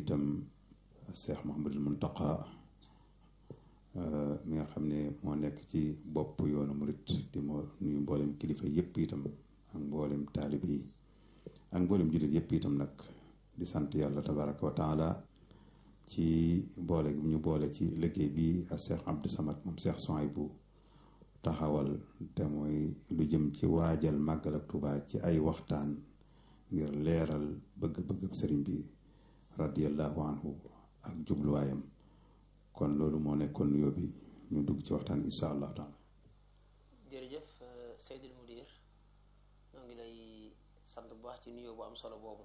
itam Cheikh Mouhamadul Muntaqa mi nga xam ne moo nekk ci bopp yoonu murit di moo nuyu mboolem kilifa yëpp itam ak mboolem taalib yi ak mboolem jullit yëpp itam nag di sant yàlla tabaraka wa taala ci boole gi ñu boole ci liggéey bi ak Cheikh Abdou Samad moom Cheikh Souhaïbou taxawal te mooy lu jëm ci waajal màggal ak Tuubaa ci ay waxtaan ngir leeral bëgg-bëgg sëriñ bi radiyallahu anhu ak jubluwaayam kon loolu moo nekkoon nuyoo bi ñu dugg ci waxtaan insha allah taala jërëjëf Seydil Mudir ñoo ngi lay sant bu baax ci nuyoo bu am solo boobu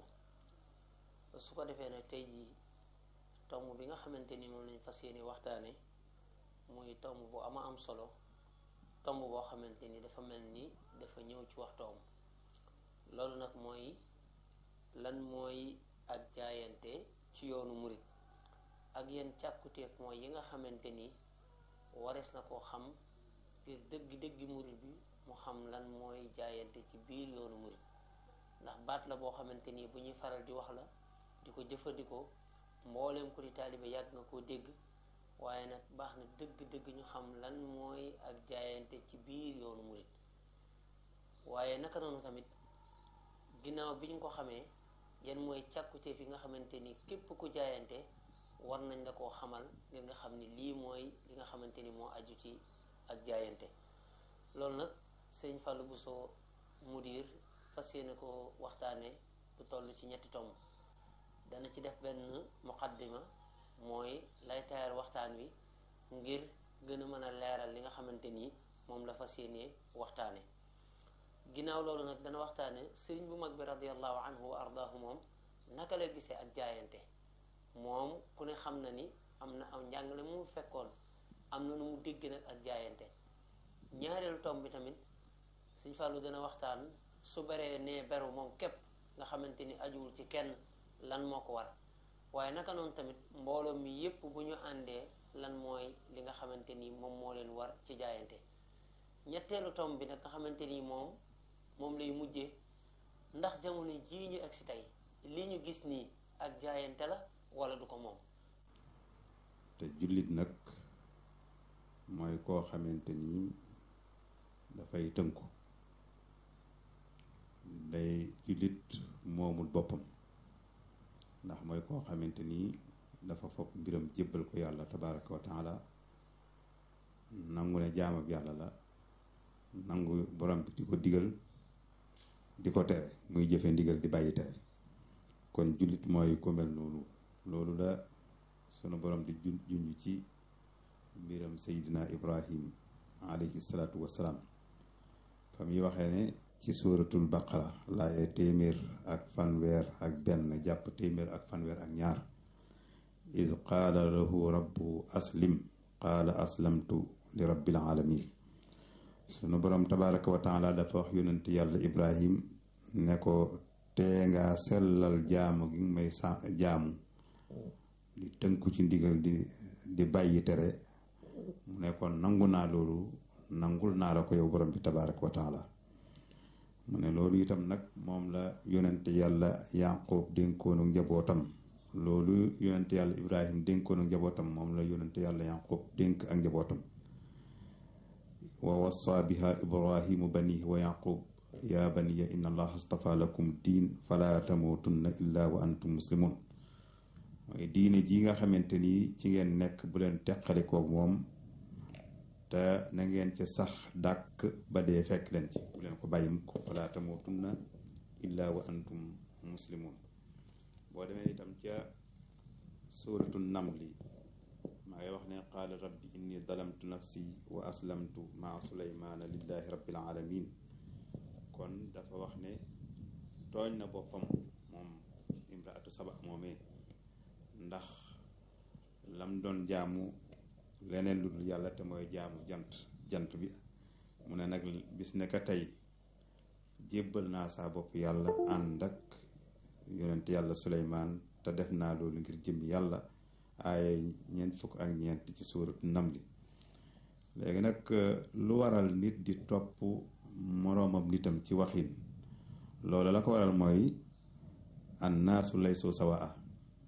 su ko defee nag tey jii tomb bi nga xamante ni moom lañ fas yéene waxtaane muy tomb bu ama am solo tomb boo xamante ni dafa mel ni dafa ñëw ci waxtoom loolu nag mooy lan mooy ak jaayante ci yoonu murit ak yenn càkkuteef mooy yi nga xamante ni warees na koo xam ngir dëgg-dëggi murit bi mu xam lan mooy jaayante ci biir yoonu murit ndax baat la boo xamante ni bu ñuy faral di wax la di ko jëfandikoo mbooleem ko di taalibe yàgg nga koo dégg waaye nag baax na dëgg-dëgg ñu xam lan mooy ak jaayante ci biir yoonu murit waaye naka noonu tamit ginnaaw bi ñu ko xamee yan mooy càkkuteef yi nga xamante ni képp ku jaayante war nañ la koo xamal ngir nga xam ni lii mooy li nga xamante ni moo aju ci ak jaayante loolu nag sëñ Fallou Bousso mudir fas yéene ko waxtaane bu toll ci ñetti tomb dana ci def benn muqaddima mooy lay taayal waxtaan wi ngir gën a mën a leeral li nga xamante ni moom la fas yéene waxtaane ginnaaw loolu nag dana waxtaane sëriñ bu mag bi radiallahu anhu wa ardaahu moom naka la gisee ak jaayante moom ku ne xam na ni am na am njàngale mu fekkoon am na nu mu dégg nag ak jaayante ñaareelu tomb bi tamit Sëñ Fallu dana waxtaan su baree nee beru moom képp nga xamante ni ajuwul ci kenn lan moo ko war waaye naka noonu tamit mbooloo mi yépp bu ñu àndee lan mooy li nga xamante ni moom moo leen war ci jaayante ñetteelu tomb bi nag nga xamante ni moom moom lay mujjee ndax jamono jii ñu agsi tey li ñu gis nii ak jaayante la wala du ko moom te jullit nag mooy koo xamante ni dafay tënku day jullit moomul boppam ndax mooy koo xamante ni dafa fopp mbiram jébbal ko yàlla tabaraka wa taala nangu ne jaamab yàlla la nangu borom bi di ko digal di ko tere muy jëfe ndigal di bàyyi tere kon jullit mooy ku mel noonu loolu la sunu borom di junj ci mbiram Seydina Ibrahim alayhi salaatu wassalaam fa muy waxee ne ci suuratul baqara laaye téeméer ak fanweer ak benn jàpp téeméer ak fanweer ak ñaar id qaala lahu rabbu aslim qaala aslamtu li rabbil alamin sunu borom tabaraka wa taala dafa wax yonent yàlla ibrahim ne ko tee nga sellal jaamu gi may sa jaamu di tënku ci ndigal di di bàyyi tere mu ne kon nangu naa loolu nangul naa la ko yow borom bi tabaraka wa taala mu ne loolu itam nag moom la yonent yàlla yaqub dénkoonu njabootam loolu yonent yàlla ibrahim dénkoonu njabootam moom la yonent yàlla yaqub dénk ak njabootam wa wassa biha ibrahimu banihi wa yaqub ya baniya inna allaha astafa lakum diin fala tamutunna illa wa antum muslimun mooy diine ji nga xamante ni ci ngeen nekk bu leen teqalikoog moom te na ngeen ca sax dàkk ba dee fekk leen ci bu leen ko bàyyi mukk fala tamutunna illa wa antum muslimun boo demee itam ca suuratu namli maa ngi wax ne qaala rabbi inni dalamtu nafsi wa aslamtu maa suleymaana lillahi rabbil alamin kon dafa wax ne tooñ na boppam moom imraatu saba moomee ndax lam doon jaamu leneen lu dul yàlla te mooy jaamu jant jant bi mu ne nag bis ne ka tey jébbal naa saa bopp yàlla ànd ak yonent yàlla suleymaan te def naa loolu ngir jëm yàlla aaye ñeent fukk ak ñeent ci suuratu namli léegi nag lu waral nit di topp moroomam nitam ci waxin loolu la ko waral mooy annaasu laysu sawaa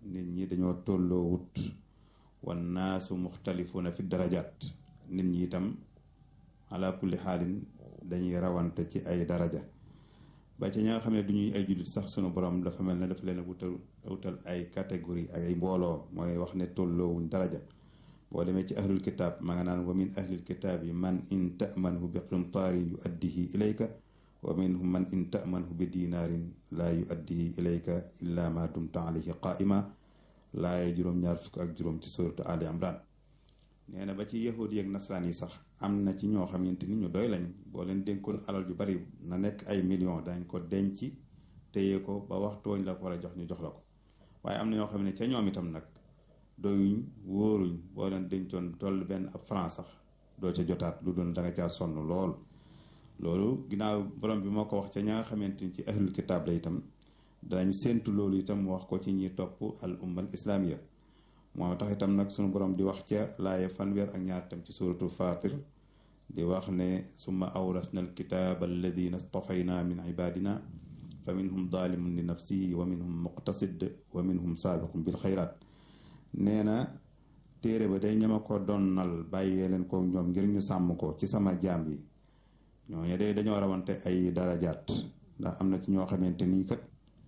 nit ñi dañoo tolloo wut wan naasu muxtalifuna fi darajaat nit ñi itam ala kulli xaalin dañuy rawante ci ay daraja ba ci ña nga xam ne du ñuy ay jullit sax sunu borom dafa mel ne dafa leen wutal wutal ay catégorie ak ay mbooloo mooy wax ne tolloowuñ daraja boo demee ci ahlul kitaab ma nga naan wa min ahlil kitaab yi man in tamanhu bi qintaarin yu addihi ilayka wa minhum man in tamanhu bi dinaarin laa yu addihi ilayka illa ma dumta alayhi qaa'ima laaye juróom-ñaar fukk ak juróom ci suratu ali imran nee na ba ci yahud yi ak nasaraan yi sax am na ci ñoo xamante ni ñu doy lañ boo leen dénkoon alal ju bari na nekk ay millions dañ ko denc téye ko ba waxtu wañ la ko war a jox ñu jox la ko waaye am na ñoo xam ne ca ñoom itam nag doyuñ wóoruñ boo leen dencoon toll benn ab franc sax doo ca jotaat lu doon da nga caa sonn lool loolu ginnaaw borom bi moo ko wax ca ña nga xamante ni ci ahlul kitaab la itam danañ séentu loolu itam wax ko ci ñi topp al ummal islamiya moo tax itam nag sunu borom di wax ca laaye fanweer ak ñaar itam ci suratul fatir di wax ne summa awrasna al kitaaba alladina stafayna min ibadina fa minhum zalimun li nafsihi wa minhum muqtasid wa minhum saabiqun bil xayraat nee na téere ba day ñama ko donnal bàyyee leen ko ñoom ngir ñu sàmm ko ci sama jaam yi ñooñu day dañoo rawante ay darajaat ndax am na ci ñoo xamante nii kat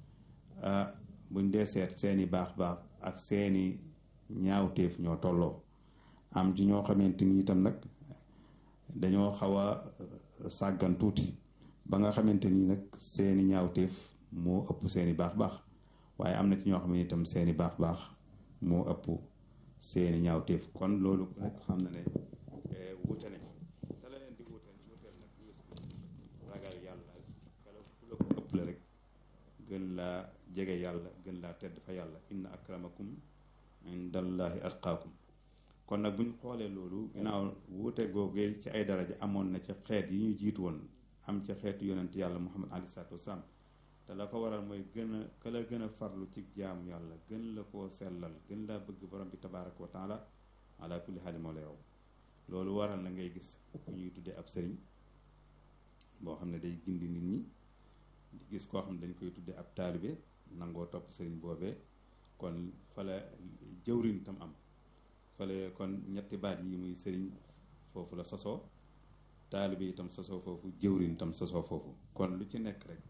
ah buñ dee seet seeni baax baax ak seeni ñaawteef ñoo tolloo am ci ñoo xamante ni itam nag dañoo xaw a sàggan tuuti ba nga xamante ni nag seeni ñaawteef moo ëpp seeni baax baax waaye am na ci ñoo xam ne itam seeni baax baax moo ëpp seeni ñaawteef kon loolu nag xam na ne wuute nañ te la leen di wuute wuuteel nag ragal yàlla kala ku la ko ëpp la rek gën laa jege yàlla gën laa tedd fa yàlla inna akramakum indallahi atqaakum kon nag bu ñu xoolee loolu ginnaaw wuute googee ci ay daraja amoon na ci xeet yi ñu jiitu woon am ci xeetu yonent yàlla muhammad aleyhi salaatu wasalaam te la ko waral mooy gën a ka la gën a farlu ci jaamu yàlla gën la koo sellal gën laa bëgg borom bi tabaaraka wa taala ala kulli xaali moo lay raw loolu waral na ngay gis ku ñuy tuddee ab sëriñ boo xam ne day gindi nit ñi di gis koo xam ne dañ koy tuddee ab taalibe nangoo topp sëriñ boobee kon fa la jëwriñ tam am fale kon ñetti baat yi muy sëriñ foofu la sosoo taalibe itam sosoo foofu jëwriñ itam sosoo foofu kon lu ci nekk rek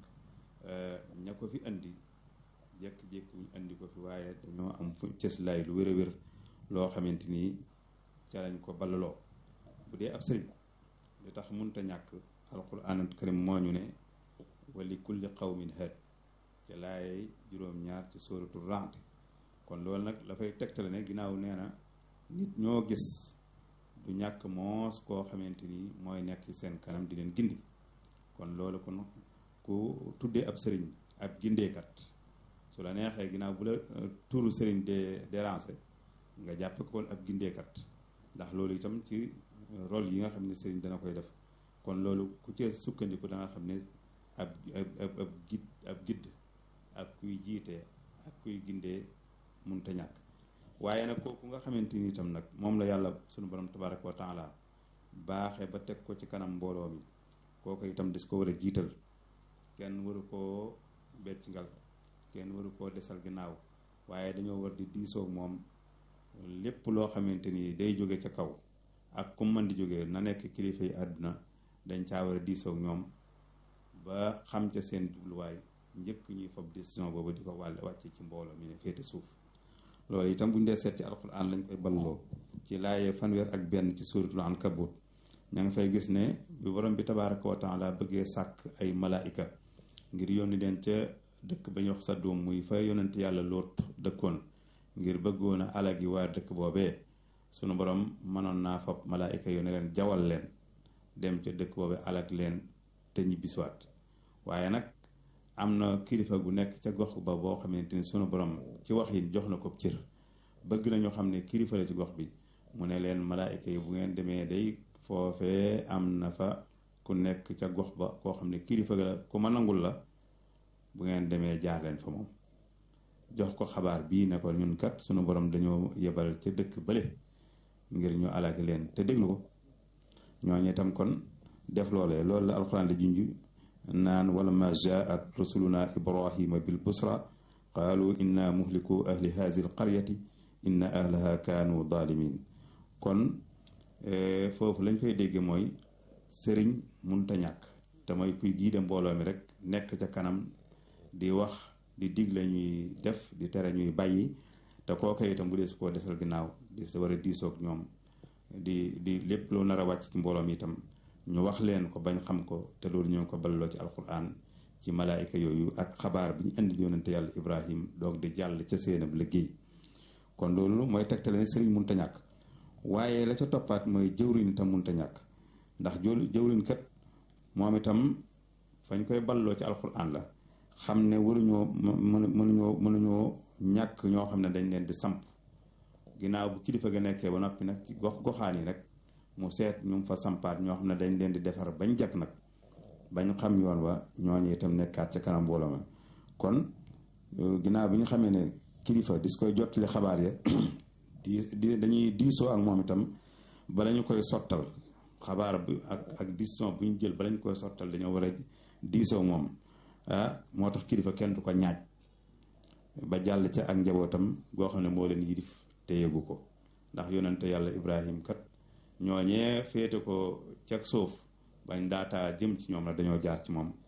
ña ko fi andi jékki-jékki ñu andi ko fi waaye dañoo am fu cëslaay lu wér a wér loo xamante ni ca lañ ko ballaloo bu dee ab sëriñ li tax munta ñàkk alquran karim moo ñu ne wali kulli qawmin haad ca laayey juróom-ñaar ci sóoratu Ra'd kon loolu nag dafay tegtale ne ginnaaw nee na nit ñoo gis du ñàkk moos koo xamante ni mooy nekk seen kanam di leen gindi kon loolu kon ku tuddee ab sëriñ ab gindeekat su la neexee ginnaaw bu la turu sëriñ de déranger nga jàppe ko ab gindeekat ndax loolu itam ci rôle yi nga xam ne sëriñ dana koy def kon loolu ku ci sukkandiku da nga xam ne ab ab ab gid ab gidd ak kuy jiite ak kuy gindee munta ñàkk waaye nag kooku nga xamante ni itam nag moom la yàlla sunu borom tabaraka wa taala baaxee ba teg ko ci kanam mbooloo mi kooku itam des ko war a jiital kenn waru koo becc ngal kenn waru koo desal ginnaaw waaye dañoo war di diisoog moom lépp loo xamante ni day jóge ca kaw ak ku mën di jóge na nekk kilifa yi àdduna dañ caa war a diisoog ñoom ba xam ca seen jubluwaay njëkk ñuy fob décision boobu di ko wàll wàcce ci mbooloo mi ne féete suuf loolu itam bu ñu dee seet ci alquran lañ koy balloo ci laaye fanweer ak benn ci suuratul ankabut ña ngi fay gis ne bi borom bi tabaaraka wa taala bëggee sàkk ay malaayika ngir yónni leen ca dëkk ba ñuy wax Sadum muy fa yonent yàlla Lóot dëkkoon ngir bëggoon a alagi waa dëkk boobee sunu borom mënoon naa fab malaayika yónni leen jawal leen dem ca dëkk boobee alag leen te ñibbisiwaat waaye nag am na kilifa gu nekk ca gox ba boo xamante ni sunu borom ci wax yi jox na ko cër bëgg nañu xam ne kilifa la ci gox bi mu ne leen malaayika yi bu ngeen demee day foofee am na fa ku nekk ca gox ba koo xam ne kilifa la ku ma nangul la bu ngeen demee jaar leen fa moom jox ko xabaar bii ne ko ñun kat sunu borom dañoo yebal ca dëkk bële ngir ñu alagi leen te déglu ko ñooñu itam kon def loolee loolu la alxuraan di junj naan wala ma jaat rusuluna ibrahima bil busra qaalu inna muhliku ahli hazi l qaryati inna ahlaha kaanu zalimin kon foofu lañ fay dégg mooy sëriñ munta ñàkk te mooy kuy giide mbooloo mi rek nekk ca kanam di wax di digle ñuy def di tere ñuy bàyyi te kooka itam bu dee su koo desal ginnaaw di sa war a diisoog ñoom di di lépp loo nar a wàcc ci mbooloo mi itam ñu wax leen ko bañ xam ko te loolu ñoo ko balloo ci alquran ci malaayika yooyu ak xabaar bi ñu indi yonente yàlla ibrahim doog di jàll ca seenab liggéey kon loolu mooy tegtale ne sëriñ munta ñàkk waaye la ca toppaat mooy jëwriñ itam munta ñàkk ndax jëwriñ kat moom itam fañ koy balloo ci alquran la xam ne waruñoo mënuñoo mënuñoo ñàkk ñoo xam ne dañ leen di samp ginnaaw bu kilifa ga nekkee ba noppi nag ci gox goxaan yi rek mu seet ñu fa sampaat ñoo xam ne dañ leen di defar bañ jag nag bañ xam yoon wa ñooñu itam nekkaat ca kanam mbooloo ma kon ginnaaw bi ñu xamee ne kilifa dis koy jottali xabaar ya di di dañuy diisoo ak moom itam bala ñu koy sottal xabaar bi ak ak décision bu ñu jël bala ñu koy sottal dañoo war a diisoo moom ah moo tax kilifa kenn du ko ñaaj ba jàll ca ak njabootam goo xam ne moo leen yilif te yëgu ko ndax yonente yàlla ibrahim kat ñooñee féete ko cag suuf bañ daataa jëm ci ñoom la dañoo jaar ci moom